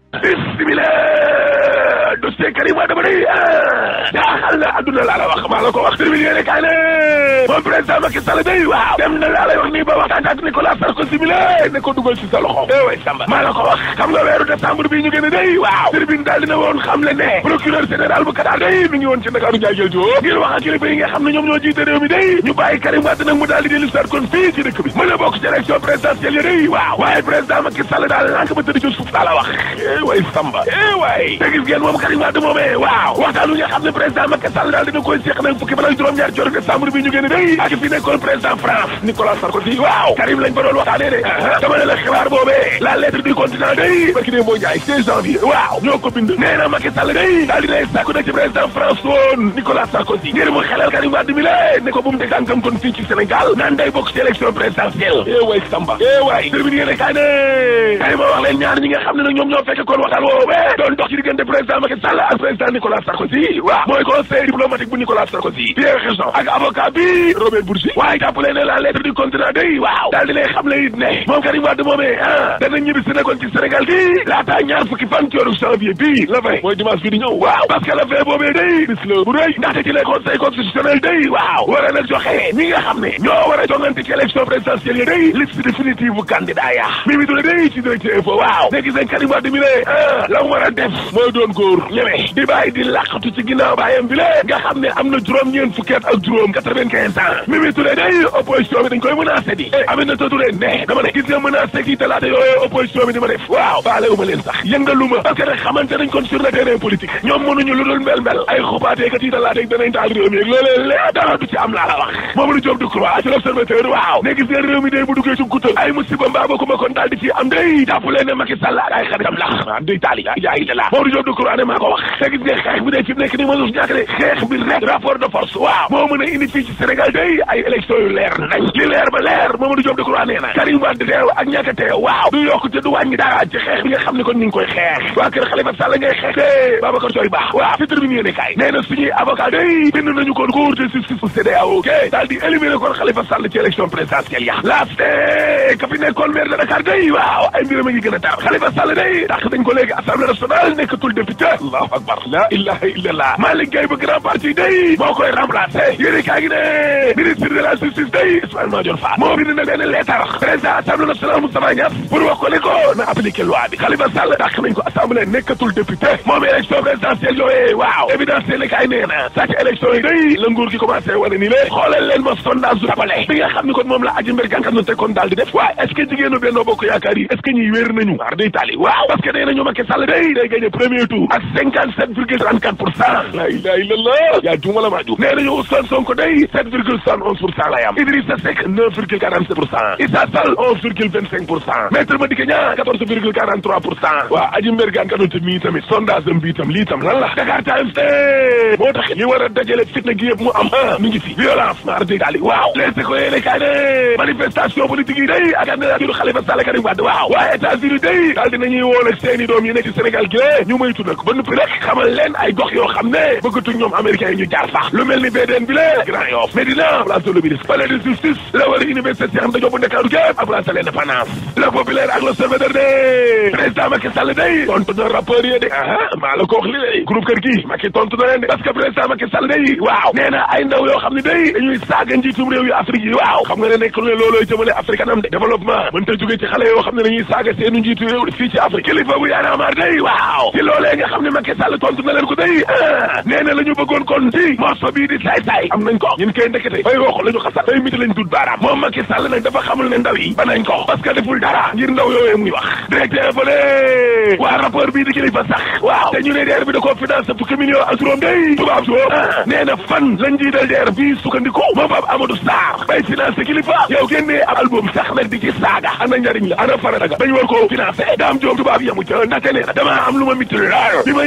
bismillah dossier Karim Wade ba day jaaxal na adduna laa la wax maa la ko wax tribune yéene kaay ne moom président Macky Sall day waaw dem na laa lay wax nii ba waxtaan ak Nicolas Sarkozy mi la ne ko dugal ci sa loxo eh way Samba maa la ko wax xam nga weeru décembre bii ñu génn day waaw tribune daal dina woon xam le ne procureur général bu Qatar day mi ngi woon ci Ndakaaru Njaay jël joo ngir wax ak kilifa yi nga xam ne ñoom ñoo jiite réew mi day ñu bàyyi Karim Wade nag mu daal di dellu si kon fii ci dëkk bi mën a bokk ci élection présidentielle yi day waaw waaye président Macky Sall daal lànk ba tëdd ci suuf daa la wax eh way Samba eh way te gis ngeen moom Karim Wade moomee waaw waxtaan wi nga xam ne président Macky Sall daal dina koy seq nag fukki fan ak juróom-ñaar ci weeru décembre bi ñu génn day ak fi nekkoon président France Nicolas Sarkozy waaw Karim lañ fa doon waxtaanee de dama ne la xibaar boobee la lettre du continent day barki dee moo njaay 16 janvier waaw ñoo ko bind nee na Macky Sall day daal dinay sàkku nag ci président France woon Nicolas Sarkozy ngir mu xelal Karim Wade mi la ne ko bu mu teg tànkam kon fii ci Sénégal naan day bokk ci élection présidentielle eh way Samba eh way termine yéene kaay ne kay ma wax leen ñaar ñi nga xam ne nag ñoom ñoo fekk kon waxtaan woowee doon dox ci diggante président Macky Sall ak président Nicolas Sarkozy waaw mooy conseil diplomatique bu Nicolas Sarkozy Pierre Gerson ak avocat bi Robert Bourgi waaye jàppale ne la lettre du continent day waaw daal di lay xam le it ne moom Karim Wade moomee ah dana ñibbi si nekkoon ci Sénégal gi laata ñaar fukki fan ci weeru janvier bii la vingt mooy dimanche bi di ñëw waaw parce que la vingt boobee day bis la bu rëy ndaxte ci le conseil constitutionnel day waaw war a nag joxe ñi nga xam ne ñoo war a jongante ci élection présidentielle yi day liste définitive bu candidat ya Mimi Touré day ci directeur info waaw ne gis nañ Karim Wade mi ne ah la mu war a def mooy doon góor ñeme di bàyyi di làqatu ci ginnaaw baayam bi le nga xam ne am na juróom-ñeent fukki at ak juróom quatre-vingt-quinze ans Mimi Touré day opposition bi dañ koy menacé di Aminata Touré ne dama ne gis nga menacé kii talaata yooyu opposition bi di ma def waaw baale uma leen sax yëngaluma parce que nag xamante nañ kon sur le terrain politique ñoom mënuñu lu dul mbel mbel ay xubaatee kat yi talaata danañ taal réew mi ak loolee lee dara du ci am laa la wax Mamadou Diop Decroix ci l'observateur waaw ne gis nga réew mi day bu duggee ci gutal ay musiba mbaa ba kuma kon daal di ci am day jàpp leen ne Macky Sall ak ay xaritam la ah day taali yaa ngi la Mamadou Diop Decroix ne maa ko wax te gis nga xeex bi day fi nekk ni ma sus ñàkk de xeex bi rek rapport de force waaw moo mën a indi fii ci Sénégal day ay élection yu leer nañ li leer ba leer Mamadou Diop Decroix nee na Karim Wade teew ak ñàkk a teew waaw du yokk te du wàññi dara ci xeex bi nga xam ne kon ñu ngi koy xeex waa kër Khalifa Sall ngay xeex te Babacar Coy Ba waaw ci tribune yéene kaay nee na suñuy avocat day bind nañu kon cour de justice bu CEDEAO ok daal di éliminer kon Khalifa Sall ci élection présidentielle ya laaste ka fi nekkoon maire de Dakar day waaw ay mbiram a ngi gën a tar Khalifa Sall day tax dañ ko léegi assemblée nationale nekkatul député allahu akbar la ilaha illallah Malick Gaye ba grand parti day moo koy remplacé yéene kaay gi ne ministre de la justice day Ismaïla Madior Fall moo bind na benn leetar président assemblée nationale Moustapha Niasse pour wax ko ne ko na appliqué loi bi Khalifa Sall tax nañ ko assemblée nekkatul député moom élection présidentielle yooyee waaw évidence yéene kaay nee na sàcc élection yi day la nguur gi commencé wane ni lé xoolal leen ma sondage tapale bi nga xam ni kon moom la aji mbir gànkat na te kon daal di def waaye est ce que jigéenu Benno Bokk Yaakaar yi est ce que ñuy wér nañu waar day tali waaw parce que nee nañu Macky Sall day day gagné premier tour ak cinquante sept virgule trente quatre pour cent la ilaha illallah yaa juuma la maa ju nee nañu Ousmane Sonko day sept virgule soixante onze pour cent lay am Idrissa Seck neuf virgule quarante sept pour cent Issa Sall onze virgule vingt cinq pour cent Maître Madické Niang quatorze virgule quarante trois pour cent waa aji mbir gànkat mi tamit sondage am bi tam lii tam lan la Dakar Times moo tax li war a dajale fitna gi yëpp mu am ah mi ngi fi violence maar day daali waaw les ko yéene kaay ne manifestation politique yi day ak candidature Khalifa Sall Karim Wade waaw waaye États-Unis day daal dinañuy woon ak seeni doom yi nekk ci Sénégal gi lée ñu moytu nag ba noppi rek xamal leen ay gox yoo xam ne bëggatuñ ñoom américains yi ñu jaar sax lu mel ni BDN bi lée Grand Yoff Médina place de l'Obélisque palais de justice la war a université Cheikh Anta Diop bu Ndakaaru gépp ak place de l'Indépendance le populaire ak l'Observateur de président Macky Sall day tontu na rapport yi de ah maa la ko wax li lay groupe kër gi Macky tontu na leen de parce que président Macky Sall day waaw nee na ay ndaw yoo xam ne day dañuy saaga njiitum réew yu Afrique yi waaw xam nga ne nekkul ne loolooy jëmale Afrique kanam de développement mën ta jóge ci xale yoo xam ne dañuy saaga seenu njiitu réew fii ci Afrique kilifa bu yaana maar day waaw ci loolee nga xam ne Macky Sall tontu na leen ko day ah nee na la ñu bëggoon kon ci morso bii di saay-saay am nañ ko ñun koy ndekete bay wax la ñu xasal bay miti lañ dut baaraam moom Macky Sall nag dafa xamul ne ndaw yi ba nañ ko parce que deful dara ngir ndaw yooyu muy wax directeur fa ne waa rapport bii di kilifa sax waaw te ñu ne DER bi da koo financé fukki million ak juróom day tubaab soo nee na fan lañ jiital DER bii sukkandiku moom Pape Amadou Sarr bay financé kilifa yow génnee ab album sax nag di ci saaga ana njariñ la ana farata ga dañ war koo financé daam joom tubaab yamu ca ndaxte nee na damaa am lu ma mitti lool bi ma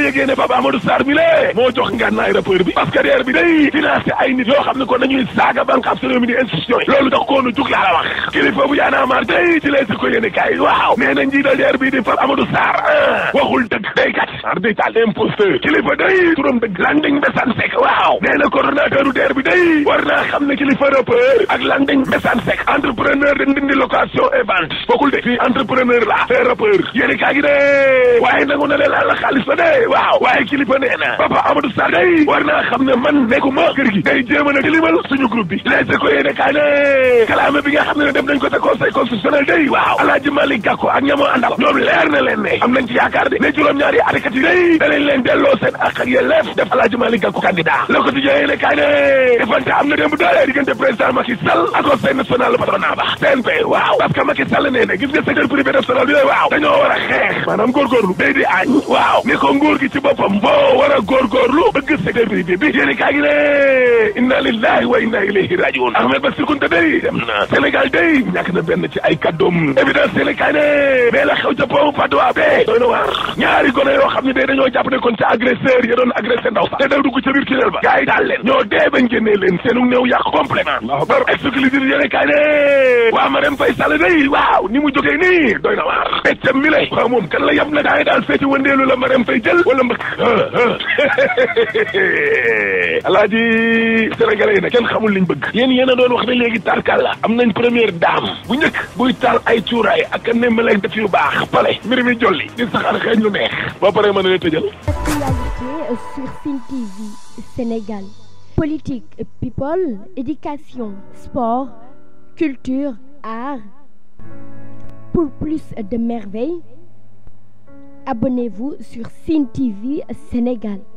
yëgee ne Papa Amadou Sarr mi lée moo jox ngànnaay rappeur bi parce que DER bi day financé ay nit yoo xam ne ko nañuy saaga banque ab réew mi di institution yi loolu tax koonu jug laa la wax kilifa bu yaanaa maar day ci leesi ko yéene kaay waaw nee na njiital DER bi di Papa Amadou Sarr waxul dëgg day kat ar day taal imposteur kilifa day turam dëgg Landing Mbessane Seck waaw nee na coordonnateur u DER bi day war naa xam ne kilifa rappeur ak Landing Mbessane Seck entrepreneur de ndindi location et vente bokkul de fii entrepreneur la te rappeur yéene kaa gi de waaye nangu na leen la xaalis ba de waaw waaye kilifa nee na Papa Amadou Sarr day war naa xam ne man nekkuma kër gi day jéem a na tilimal suñu groupe bi leese ko yéene kaa ne kalaame bi nga xam ne dem nañ ko sa conseil constitutionnel day waaw Alaaji Malick Gakou ak ñamoo àndal ñoom leer na leen ne am nañ ci yaakaar de ne juróom-ñaari atekat yi day danañ leen delloo seen ak ak yelleef def Alaaji Malick Gakou candidat le quotidien yéene kaa ne defante am na démb doole diggante président Macky Sall ak conseil national patronat ba CNP waaw parce que Macky Sall nee na gis nga secteur privé national bi waaw dañoo war a xeex maanaam góorgóorlu day di añ waaw ni ko nguur gi ci boppam boo war a góorgóorlu bëgg secteur privé bi yéene kaa gi ne inna lillahi wa inna ilayhi rajiun Ahmed Bassirou Kounta day dem na Sénégal day ñàkk na benn ci ay kàddoom évidence yéene kaa ne mais la xew ca pont Padoa be doy na waar ñaari gone yoo xam ne day dañoo jàpp ne kon ca agresseur ya doon agressé ndaw sax te daw dugg ca biir tunnel ba gars yi daal leen ñoo dee bañ génnee leen seenu néew yàq complètement bar exclusif yéene kaa ne waa Marème Faye Sall day waaw ni mu jógee nii doy na waar peccam mi lay waaw moom kan la yam na gaa yi daal feeti wëndeelu la Marème Faye jël wala mbëkk alaaji sénégalais yi nag kenn xamul liñ bëgg yéen yéen a doon wax ne léegi tarkal la am nañ première dame bu njëkk buy taal ay cuuraay ak a nemmaleeg def yu baax pale mbir mi jolli di saxaar xeeñ lu neex ba pare mën na tëjal Actualité sur Sen TV Sénégal politique people éducation sport culture art pour plus de merveilles abonnez-vous sur Sen TV Sénégal